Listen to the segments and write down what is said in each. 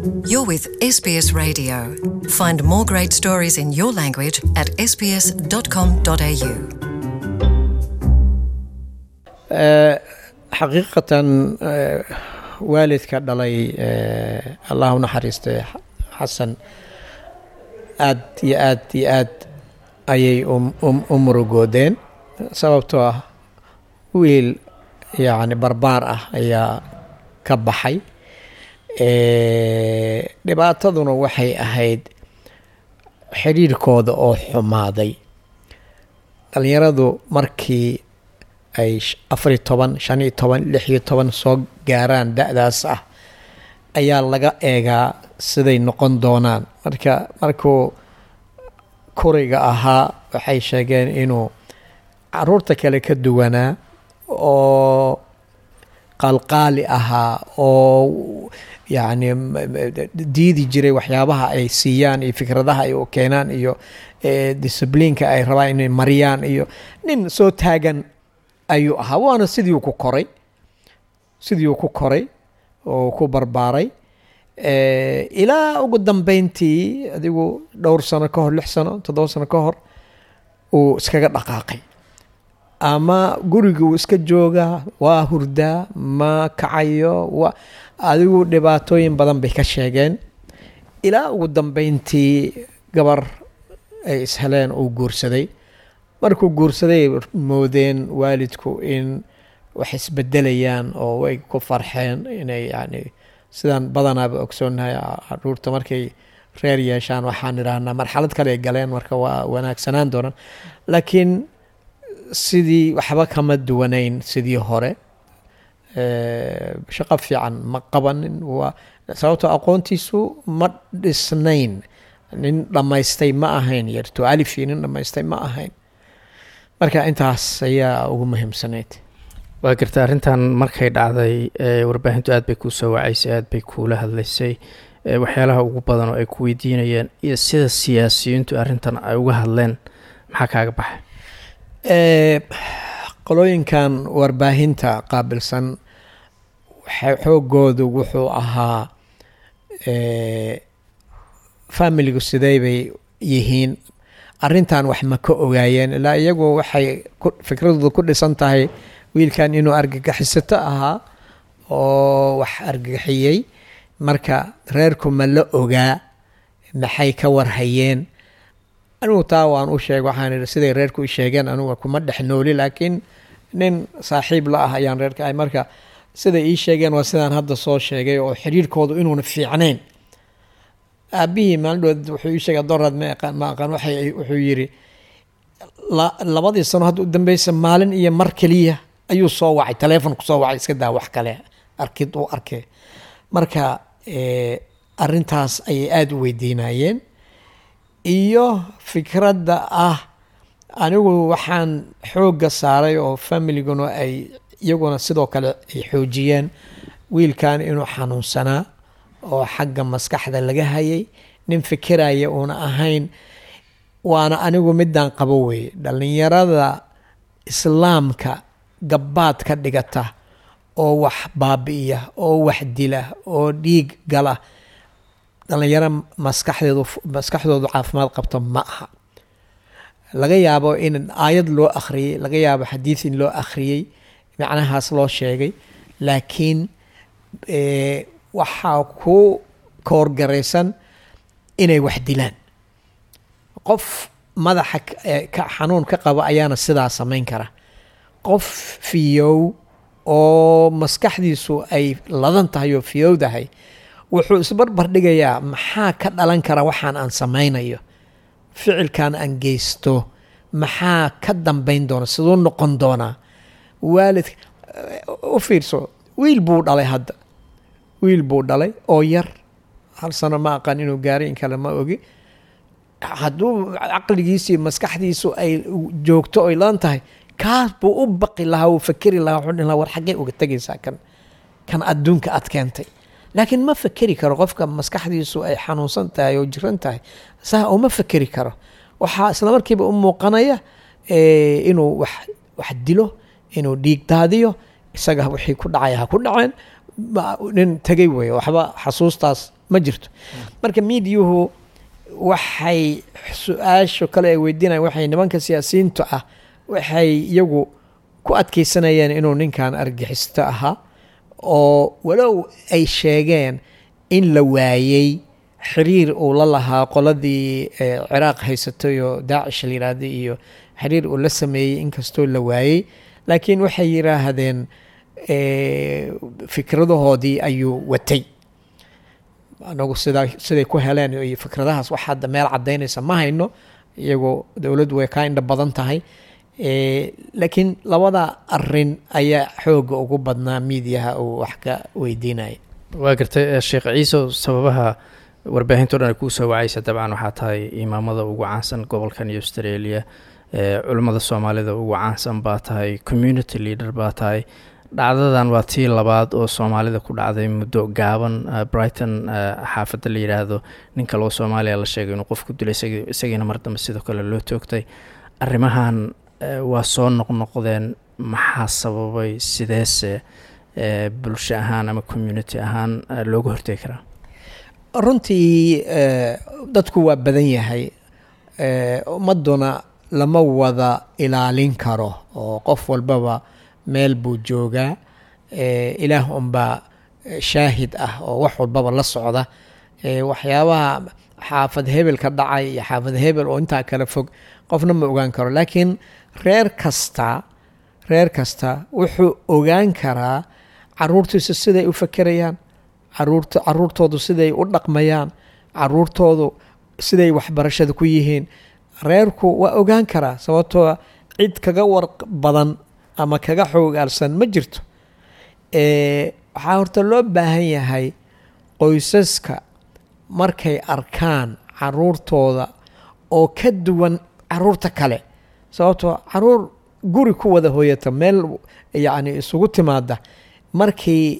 You're with SBS Radio. Find more great stories in your language at sbs.com.au. xaqiiqatan waalidka dhalay allah u naxariistay xasan aad iyo aad iyo aad ayay u murugoodeen sababtoo ah wiil yacni barbaar ah ayaa ka baxay dhibaataduna waxay ahayd xidhiirkooda oo xumaaday dhalinyaradu markii ay afariyo toban shan iyo toban lix iyo toban soo gaaraan da-daas ah ayaa laga eegaa siday noqon doonaan marka markuu kuriga ahaa waxay sheegeen inuu caruurta kale ka duwanaa oo qalqaali ahaa oo yacni diidi jiray waxyaabaha ay siiyaan iyo fikradaha ay u keenaan iyo discibliinka ay rabaan inay mariyaan iyo nin soo taagan ayuu ahaa waana sidii uu ku koray sidii uu ku koray oo ku barbaaray ilaa ugu dambeyntii adigu dhowr sano ka hor lix sano toddoba sano ka hor uu iskaga dhaqaaqay ama guriga uu iska joogaa waa hurdaa ma kacayo wa adigu dhibaatooyin badan bay ka sheegeen ilaa ugu dambeyntii gabar ay isheleen uu guursaday markuu guursaday moodeen waalidku in wax isbedelayaan oo way ku farxeen inay yani sidaan badanaaba ogsoonnahay caruurta markay reer yeeshaan waxaan idhaahnaa marxalad kale ay galeen marka waa wanaagsanaan doonaan laakiin sidii waxba kama duwanayn sidii hore shaqo fiican ma qabanin waa sababtoo aqoontiisu ma dhisnayn nin dhammaystay ma ahayn yarto alifi nin dhammaystay ma ahayn marka intaas ayaa ugu muhiimsanayd waa garta arrintan markay dhacday warbaahintu aad bay kuu soo wacaysay aad bay kuula hadlaysay waxyaalaha ugu badan oo ay ku weydiinayeen iyo sida siyaasiyiintu arrintan ay uga hadleen maxaa kaaga baxay qolooyinkan warbaahinta qaabilsan xoogoodu wuxuu ahaa familigu sidey bay yihiin arrintan wax ma ka ogaayeen ilaa iyagu waxay fikradooda ku dhisan tahay wiilkan inuu argagixisato ahaa oo wax argagixiyey marka reerku ma la ogaa maxay ka warhayeen anigu taa waan u sheeg waxaan ihi siday reerku i sheegeen anigu kuma dhex nooli laakiin nin saaxiib la ah ayaan reerka ahay marka siday ii sheegeen waa sidaan hadda soo sheegay oo xiriirkoodu inuuna fiicnayn aabihii maalindhood wuxuu ii sheegay doraad ma aqaan ma aqaan waxay wuxuu yidhi labadii sano hadda u dambeysa maalin iyo mar keliya ayuu soo wacay taleefon kusoo wacay iska daa wax kale arkid uu arkay marka arrintaas ayay aada u weydiinayeen iyo fikradda ah anigu waxaan xoogga saaray oo familiguna ay iyaguna sidoo kale ay xoojiyeen wiilkan inuu xanuunsanaa oo xagga maskaxda laga hayay nin fikiraya uuna ahayn waana anigu midaan qabo weeye dhallinyarada islaamka gabbaad ka dhigata oo wax baabi'iya oo wax dila oo dhiig gala dhallinyaro maskaxdeedu maskaxdoodu caafimaad qabto ma aha laga yaabo in aayad loo akhriyey laga yaabo xadiid in loo akhriyey macnahaas loo sheegay laakiin waxaa ku koorgaraysan inay wax dilaan qof madaxa ka xanuun ka qaba ayaana sidaa samayn kara qof fiyow oo maskaxdiisu ay ladan tahay oo fiyowdahay wuxuu isbarbar dhigayaa maxaa ka dhalan kara waxaan aan samaynayo ficilkan aan geysto maxaa ka dambayn doona siduu noqon doonaa waalid u fiirso wiil buu dhalay hadda wiil buu dhalay oo yar hal sano ma aqaan inuu gaaray in kale ma ogi hadduu caqligiisii maskaxdiisu ay joogto oy lan tahay kaas buu u baqi lahaa uu fakeri lahaa wuxuu dhihi lahaa war xaggee uga tegaysaa kan kan adduunka aad keentay laakiin ma fakeri karo qofka maskaxdiisu ay xanuunsan tahay oo jiran tahay saa uma fakeri karo waxaa isla markiiba u muuqanaya inuu wax wax dilo inuu dhiig daadiyo isaga wixii ku dhacay ha ku dhaceen nin tegay weeye waxba xasuustaas ma jirto marka miidiyuhu waxay su-aasha kale ay weydiinayan waxay nimanka siyaasiyiintu ah waxay iyagu ku adkeysanayeen inuu ninkan argixisto ahaa oo walow ay sheegeen in la waayey xiriir uu la lahaa qoladii ciraaq haysatay oo daacish la yidhaahday iyo xiriir uu la sameeyey inkastoo la waayey laakiin waxay yidhaahdeen fikradahoodii ayuu watay anagu sidaa siday ku heleen iyo fikradahaas wax hadda meel cadaynaysa ma hayno iyagoo dowladdu way kaa indha badan tahay laakiin labada arin ayaa xooga ugu badnaa miidiyaha uu wax ka weydiinaya waa gartay sheekh ciise sababaha warbaahinto dhan ay kuu soo wacaysa dabcan waxaa tahay imaamada ugu caansan gobolkan iyo australia culimmada soomaalida ugu caansan baa tahay community leader baa tahay dhacdadan waa tii labaad oo soomaalida ku dhacday muddo gaaban brighton xaafadda la yidhaahdo nin kaloo soomaaliya la sheegay inuu qof ku dilay isagiina mar dambe sidoo kale loo toogtay arrimahan waa soo noqnoqdeen maxaa sababay sideese bulsho ahaan ama community ahaan looga hortegi karaa runtii dadku waa badan yahay ummaduna lama wada ilaalin karo oo qof walbaba meel buu joogaa ilaah unbaa shaahid ah oo wax walbaba la socda waxyaabaha xaafad hebel ka dhacay iyo xaafad hebel oo intaa kala fog qofna ma ogaan karo laakiin reer kasta reer kasta wuxuu ogaan karaa caruurtiisu siday u fakerayaan caruurta caruurtoodu siday u dhaqmayaan caruurtoodu siday waxbarashada ku yihiin reerku waa ogaan karaa sababtoo cid kaga war badan ama kaga xoogaalsan ma jirto waxaa horta loo baahan yahay qoysaska markay arkaan caruurtooda oo ka duwan caruurta kale sababtoo caruur guri ku wada hooyata meel yacni isugu timaada markii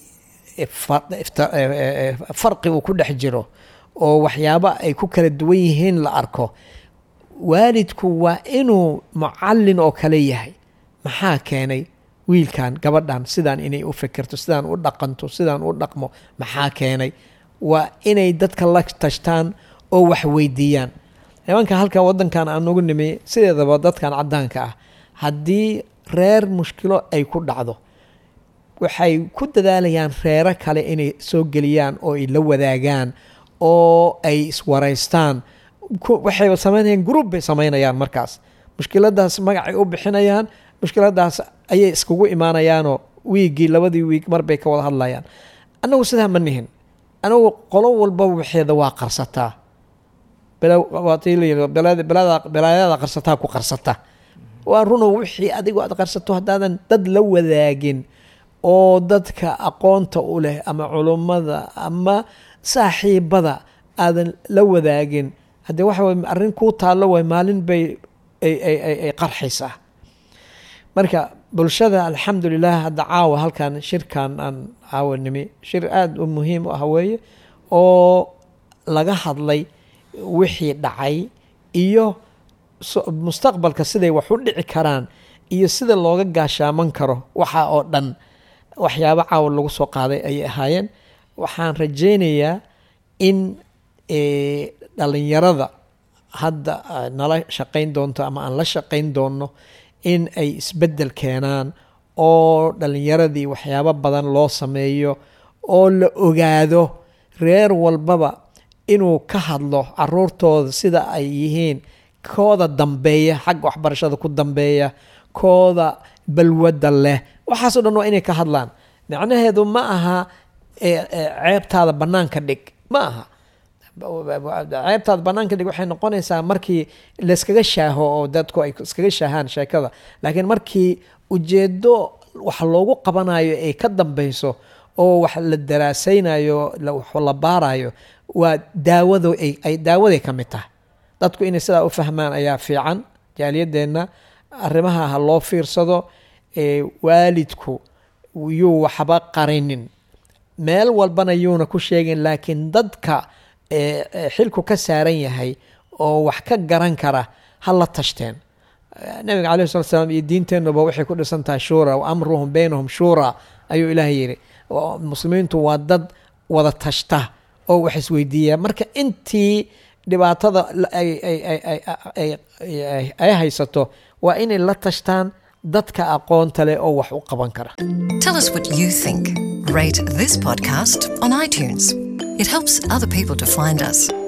farqi uu ku dhex jiro oo waxyaabo ay ku kala duwan yihiin la arko waalidku waa inuu mucallin oo kale yahay maxaa keenay wiilkan gabadhan sidaan inay u fikirto sidaan u dhaqanto sidaan u dhaqmo maxaa keenay waa inay dadka la tashtaan oo wax weydiiyaan nimanka halkan wadankan aan ugu nimi sideedaba dadkan cadaanka ah haddii reer mushkilo ay ku dhacdo waxay ku dadaalayaan reero kale inay soo geliyaan oo ay la wadaagaan oo ay iswaraystaan waxay samaynayaan group bay samaynayaan markaas mushkiladaas magacay u bixinayaan mushkiladaas ayay iskugu imaanayaanoo wiiggii labadii wiig marbay ka wada hadlayaan annagu sidaa ma nihin anagu qolo walba waxeeda waa qarsataa balaayada qarsataa ku qarsata waa runow wixii adigu aad qarsato haddaadan dad la wadaagin oo dadka aqoonta u leh ama culummada ama saaxiibada aadan la wadaagin haddee waxa way arrin kuu taallo way maalin bay ay qarxaysaa marka bulshada alxamdulilah hadda caawa halkan shirkan aan caawa nimi shir aada u muhiim u ah weeye oo laga hadlay wixii dhacay iyo mustaqbalka siday wax u dhici karaan iyo sida looga gaashaaman karo waxa oo dhan waxyaabo caawa lagu soo qaaday ayay ahaayeen waxaan rajaynayaa in dhalinyarada hadda nala shaqayn doonto ama aan la shaqayn doonno in ay isbeddel keenaan oo dhalinyaradii waxyaabo badan loo sameeyo oo la ogaado reer walbaba inuu ka hadlo caruurtooda sida ay yihiin kooda dambeeya xagga waxbarashada ku dambeeya kooda balwadda leh waxaasoo dhan waa inay ka hadlaan macnaheedu ma aha ceebtaada bannaanka dhig ma aha ceebtaada bannaanka dhig waxay noqonaysaa markii layskaga shaaho oo dadku ay iskaga shaahaan sheekada laakiin markii ujeedo wax loogu qabanayo ay ka dambeyso oo wax la daraasaynayo wax la baarayo waa daawado ay daawaday ka mid tahay dadku inay sidaa u fahmaan ayaa fiican jaaliyadeenna arrimaha ha loo fiirsado waalidku yuu waxba qarinin meel walbana yuuna ku sheegin laakiin dadka xilku ka saaran yahay oo wax ka garan kara ha la tashteen nabiga caleyh slat slam iyo diinteennuba waxay ku dhisan tahay shuura wa amruhum baynahum shuura ayuu ilaahay yidhi muslimiintu waa dad wada tashta oo wax isweydiiya marka intii dhibaatada ay ay haysato waa inay la tashtaan dadka aqoonta leh oo wax u qaban kara Tell us what you think. Rate this podcast on iTunes. It helps other people to find us.